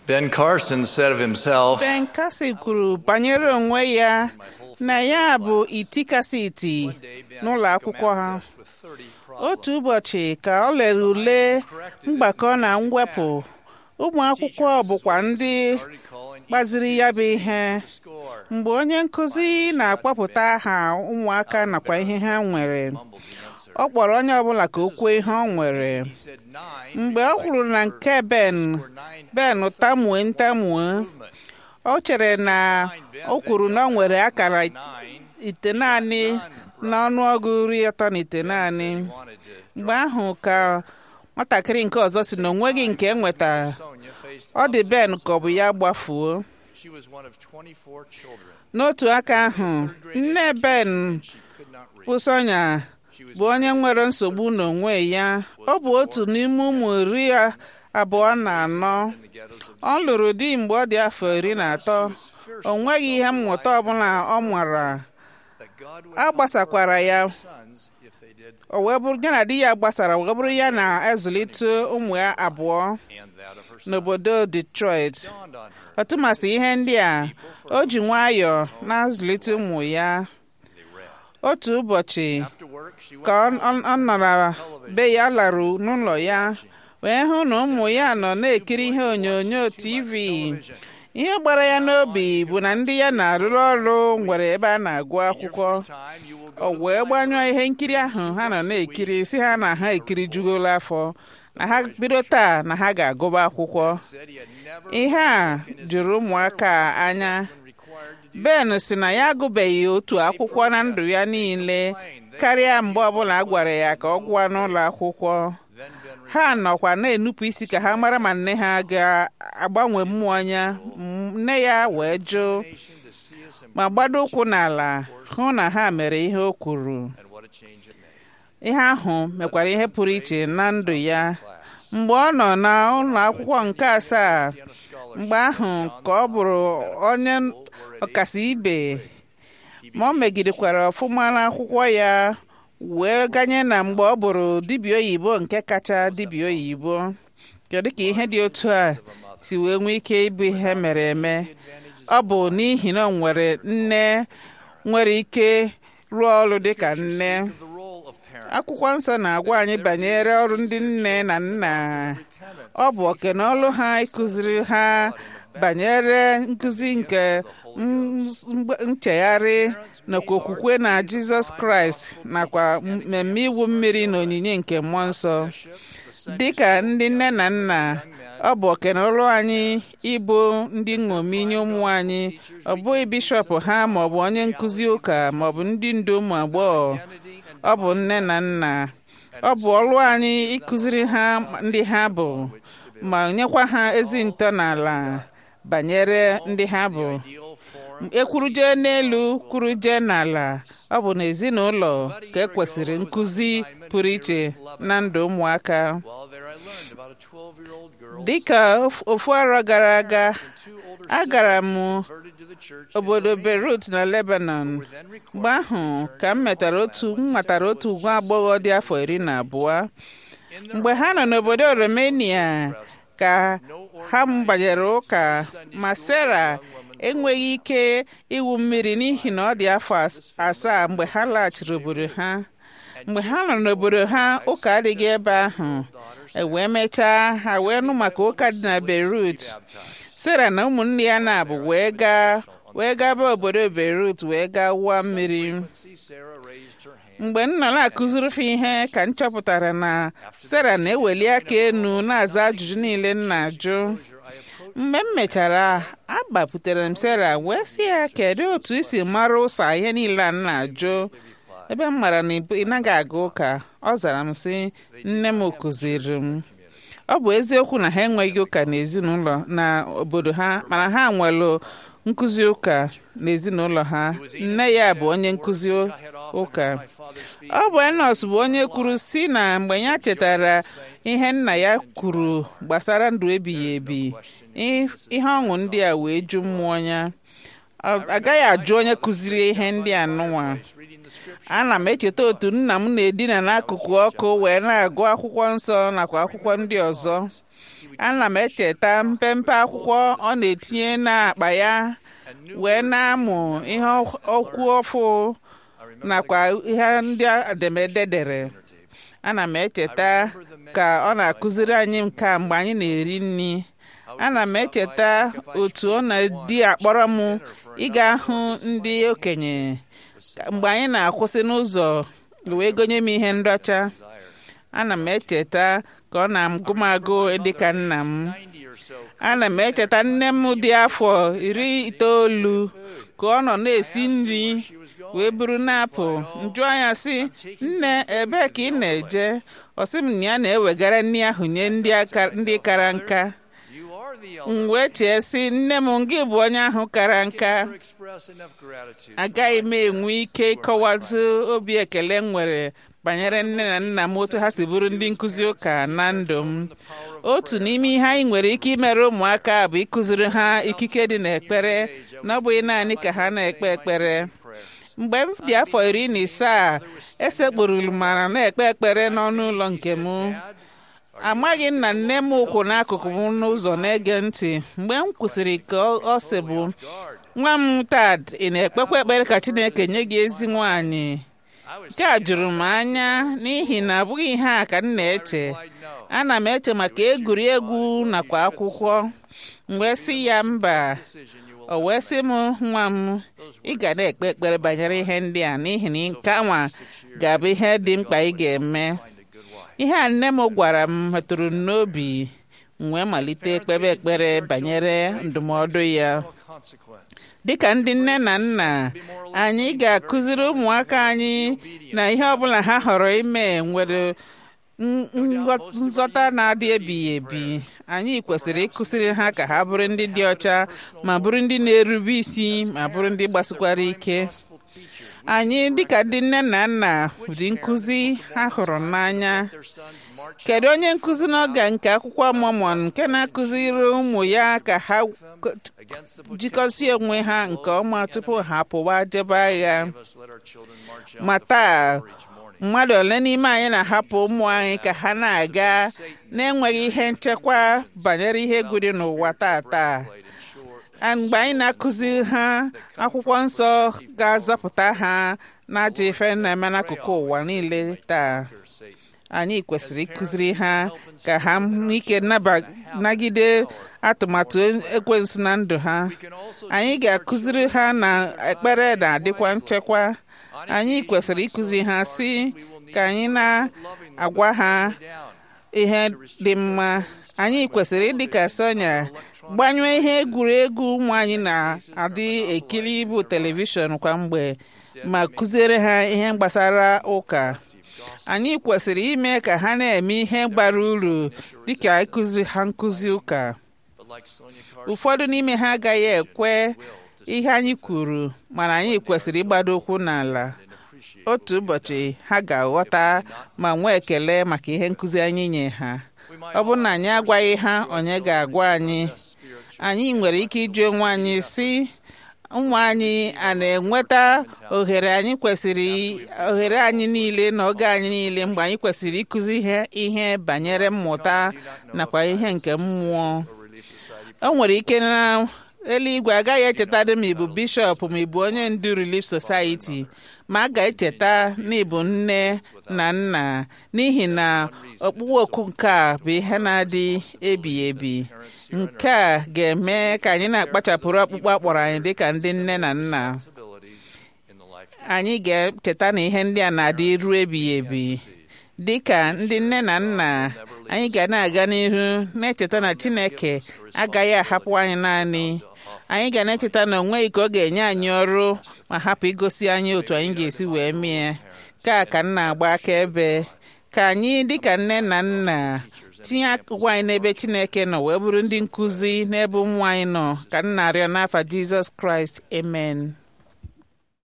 Ben Carson said of himself, Ben Kasi kwuru banyere onwe ya na ya bụ iti kasị iti n'ụlọ akwụkwọ ha otu ụbọchị ka ọ lere ule mgbakọ na mwepụ ụmụ akwụkwọ bụkwa ndị gbaziri ya bụ ihe mgbe onye nkụzi na-akpọpụta aha ụmụaka nakwa ihe ha nwere ọ kpọrọ onye ọbụla ka o kwuo ihe ọ nwere mgbe ọ kwuru na nke ben ben tamue ntamue o chere na o kwuru na ọ nwere akara ite naanị n'ọnụọgụ iri atọ na ite naanị mgbe ahụ ka nwatakịrị nke ọzọ si na o nweghị nke enweta ọ dị ben ka ọ bụ ya gbafuo n'otu aka ahụ nne ben bụ Sonia bụ onye nwere nsogbu n'onwe ya ọ bụ otu n'ime ụmụ iri abụọ na anọ ọ lụrụ di mgbe ọ dị afọ iri na atọ o nweghị ihe mmụta ọbụla ọ mara a gbasakwara ya o wee bụrụ ya na di ya gbasara wee bụrụ ya na-ezụlite ụmụ ya abụọ n'obodo Detroit ọtụmasị ihe ndị a o ji nwayọọ na-azụlite ụmụ ya otu ụbọchị ka ọ nọrọ be ya larụ n'ụlọ ya wee hụ na ụmụ ya nọ na-ekiri ihe onyonyo TV ihe gbara ya n'obi bụ na ndị ya na-arụrụ ọrụ nwere ebe a na-agụ akwụkwọ o wee gbanyụọ ihe nkiri ahụ ha nọ na-ekiri si ha na ha ekiri jugola afọ na ha bido taa na ha ga-agụba akwụkwọ ihe a jụrụ ụmụaka anya Ben si na ya agụbeghị otu akwụkwọ na ndụ ya niile karịa mgbe ọbụla a gwara ya ka ọ gụọ n'ụlọ akwụkwọ ha nọkwa na-enupụ isi ka ha mara ma nne ha ga-agbanwe mmụọ ya nne ya wee jụ ma gbado ụkwụ n'ala hụ na ha mere ihe o kwuru ihe ahụ mekwara ihe pụrụ iche na ndụ ya mgbe ọ nọ n'ụlọ akwụkwọ nke asaa mgbe ahụ ka ọ bụrụ onye ọkasị ibe ma ọ megidekwara ọfụma n'akwụkwọ ya wee ganye na mgbe ọ bụrụ dibịa oyibo nke kacha dibịa oyibo kedu ka ihe dị otu a si wee nwee ike ịbụ ihe mere eme ọ bụ n'ihi na ọ nwere nne nwere ike rụọ ọrụ dị ka nne akwụkwọ nsọ na-agwa anyị banyere ọrụ ndị nne na nna ọ bụ oke na ọrụ ha ịkụziri ha banyere nkụzi nke nchegharị nakwa okwukwe na jizọs kraịst nakwa mmemme iwu mmiri na onyinye nke mmụọ nsọ dịka ndị nne na nna ọ bụ okenọlụ anyị ịbụ ndị nṅomi nye ụmụ anyị ọ bụghị bishọp ha maọbụ onye nkụzi ụka maọbụ ndị ndu ụmụ agbọghọ ọ bụ nne na nna ọ bụ ọlụ anyị ịkụziri ha ndị ha bụ ma nyekwa ha ezi ntọala banyere ndị ha bụ ekwuruje n'elu kwuruje n'ala ọ bụ n'ezinụlọ ka ekwesịrị nkụzi pụrụ iche na ndụ ụmụaka dịka ofu arọ gara aga agara m obodo Beirut na Lebanon mgbe ahụ ka m metara otu m matara otu nwa agbọghọ dị afọ iri na abụọ mgbe ha nọ n'obodo Romania ka ha banyere ụka ma Sarah enweghị ike ịwụ mmiri n'ihi na ọ dị afọ asaa mgbe ha laghachiri obodo ha mgbe ha nọ n'obodo ha ụka adịghị ebe ahụ ewee mechaa ha wee nụ maka ụka dị na Beirut Sera na ụmụnne ya na-abụ wee gaa wee gaba obodo Beirut wee gaa wụọ mmiri mgbe m nọ na-akụziri fa ihe ka m chọpụtara na Sera na-eweli aka enu na-aza ajụjụ niile m na-ajụ mgbe m mechara agbapụtara m Sera wee sị ya kedu otu isi mara ụsa ihe niile a m na-ajụ ebe m mara na ị naghị aga ụka ọ zara m sị nne m kụziri m ọ bụ eziokwu na ha enweghị ụka n'ezinụlọ na obodo ha mana ha nwere nkụzi ụka n'ezinụlọ ha nne ya bụ onye nkụzi ụka ọ bụ Enos bụ onye kwuru si na mgbe ya chetara ihe nna ya kwuru gbasara ndụ ebighị ebi ihe ọṅụ ndị a wee ju mmụọ ya agaghị ajụ onye kụziri ihe ndị a nụnwa ana m echeta otu nna m na-edina n'akụkụ ọkụ wee na-agụ akwụkwọ nsọ nakwa akwụkwọ ndị ọzọ ana m echeta mpempe akwụkwọ ọ na-etinye n'akpa ya wee na-amụ ihe okwu ọfụ nakwa ihe ndị edemede dere ana m echeta ka ọ na-akụziri anyị nka mgbe anyị na-eri nri ana m echeta otu ọ na-di akpọrọ m ịga hụ ndị okenye mgbe anyị na-akwụsị n'ụzọ wee gonye m ihe nracha ana m echeta ka ọ na-agụ m agụ dịka nna m ana m echeta nne m dị afọ iri itoolu ka ọ nọ na-esi nri wee buru na-apụ njụ anya sị nne ebee ka ị na-eje ọ sị m na ya na-ewegara nri ahụ nye ndị kara nka m wee chee sị nne m gị bụ onye ahụ kara nka agaghị m enwe ike ịkọwatụ obi ekele m nwere banyere nne na nna m otu ha si bụrụ ndị nkụzi ụka na ndụ m otu n'ime ihe anyị nwere ike imere ụmụaka bụ ịkụziri ha ikike dị n'ekpere na ọ bụghị naanị ka ha na-ekpe ekpere mgbe m dị afọ iri na isaa esekpụrụrụ mara na-ekpe ekpere n'ọnụ ụlọ nke m amaghị m na nne m ụkwụ n'akụkụ m n'ụzọ na-ege ntị mgbe m kwụsịrị ka ọ sị bụ nwa m tad ị na-ekpekwa ekpere ka Chineke nye gị ezi nwaanyị nke a jụrụ m anya n'ihi na abụghị ihe a ka m na-eche ana m eche maka egwuregwu nakwa akwụkwọ mgbe sị ya mba o wee sị m nwa m ị ga na-ekpe ekpere banyere ihe ndị a n'ihi na nke anwa ga-abụ ihe dị mkpa ị ga-eme ihe a nne m gwara m metụrụ m n'obi m wee malite ekpebe ekpere banyere ndụmọdụ ya dịka ndị nne na nna anyị ga-akụziri ụmụaka anyị na ihe ọbụla ha họrọ ime nwere nzọta na-adị ebighị ebi anyị kwesịrị ịkụziri ha ka ha bụrụ ndị dị ọcha ma bụrụ ndị na-erube isi ma bụrụ ndị gbasikwara ike anyị dịka ndị nne na nna dị nkụzi ha hụrụ n'anya kedu onye nkụzi n'oge nke akwụkwọ Mormon nke na-akụziri ụmụ ya ka ha jikọsie onwe ha nke ọma tupu ha pụwa jebe agha ma taa mmadụ ole n'ime anyị na-ahapụ ụmụ anyị ka ha na-aga na-enweghị ihe nchekwa banyere ihe egwu dị n'ụwa tata mgbe anyị na-akụziri ha akwụkwọ nsọ ga-azọpụta ha n'ajọ ife na-eme n'akụkụ ụwa niile taa anyị kwesịrị ịkụziri ha ka ha nwee ike nagide atụmatụ ekwensu na ndụ ha anyị ga-akụziri ha na ekpere na-adịkwa nchekwa anyị kwesịrị ịkụziri ha si ka anyị na-agwa ha ihe dị mma anyị kwesịrị ịdị ka Sonia gbanyụọ ihe egwuregwu ụmụ anyị na-adị ekiri bụ telivishọn kwa mgbe ma kụziere ha ihe gbasara ụka anyị kwesịrị ime ka ha na-eme ihe bara uru dịka ịkụzi ha nkụzi ụka ụfọdụ n'ime ha agaghị ekwe ihe anyị kwuru mana anyị kwesịrị ịgbado ụkwụ n'ala otu ụbọchị ha ga-aghọta ma nwee ekele maka ihe nkụzi anyị nye ha ọ bụrụ na anyị agwaghị ha onye ga-agwa anyị anyị nwere ike ịjụ onwe anyị si ụmụ anyị a na-enweta ohere anyị kwesịrị ohere anyị niile na oge anyị niile mgbe anyị kwesịrị ịkụzi ihe ihe banyere mmụta nakwa ihe nke mmụọ o nwere ike na eluigwe agaghị echetadị ma ịbụ bishọp ma ịbụ onye ndu Relief Society ma a ga-echeta na ịbụ nne na nna n'ihi na ọkpụkpọ oku nke a bụ ihe na-adị ebighị ebi nke a ga-eme ka anyị na-akpachapụrụ ọkpụkpọ akpọrọ anyị dịka ndị nne na nna anyị ga-echeta na ihe ndị a na-adị iru ebighị ebi dịka ndị nne na nna anyị ga na-aga n'ihu na-echeta na Chineke agaghị ahapụ anyị naanị anyị ga na-echeta na onweghị ka ọ ga-enye anyị ọrụ ma hapụ igosi anyị otu anyị ga-esi wee mie ka ka m na-agba akaebe ka anyị dịka nne na nna tinye akụkụ anyị n'ebe Chineke nọ wee bụrụ ndị nkụzi n'ebe ụmụ anyị nọ ka m na-arịọ n'afa Jizọs Kraịst amen